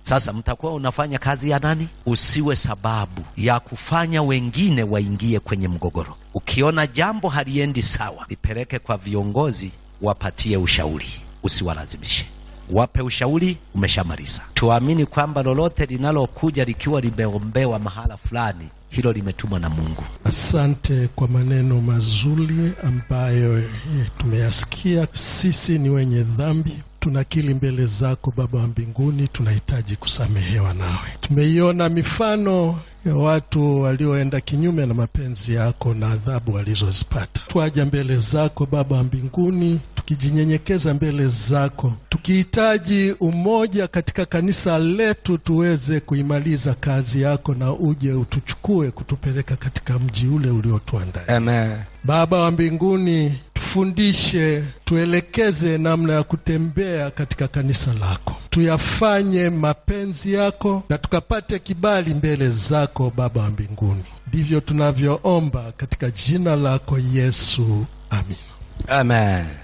Sasa mtakuwa unafanya kazi ya nani? Usiwe sababu ya kufanya wengine waingie kwenye mgogoro. Ukiona jambo haliendi sawa, lipeleke kwa viongozi, wapatie ushauri, usiwalazimishe. Wape ushauri, umeshamaliza. Tuamini kwamba lolote linalokuja likiwa limeombewa mahala fulani, hilo limetumwa na Mungu. Asante kwa maneno mazuri ambayo eh, tumeyasikia. Sisi ni wenye dhambi, tunakiri mbele zako Baba wa mbinguni, tunahitaji kusamehewa nawe. Tumeiona mifano ya watu walioenda kinyume na mapenzi yako na adhabu walizozipata. Twaja mbele zako Baba wa mbinguni tukijinyenyekeza mbele zako, tukihitaji umoja katika kanisa letu, tuweze kuimaliza kazi yako na uje utuchukue kutupeleka katika mji ule uliotuandalia. Amen. Baba wa mbinguni, tufundishe, tuelekeze namna ya kutembea katika kanisa lako, tuyafanye mapenzi yako na tukapate kibali mbele zako Baba wa mbinguni. Ndivyo tunavyoomba katika jina lako Yesu, amin. Amen.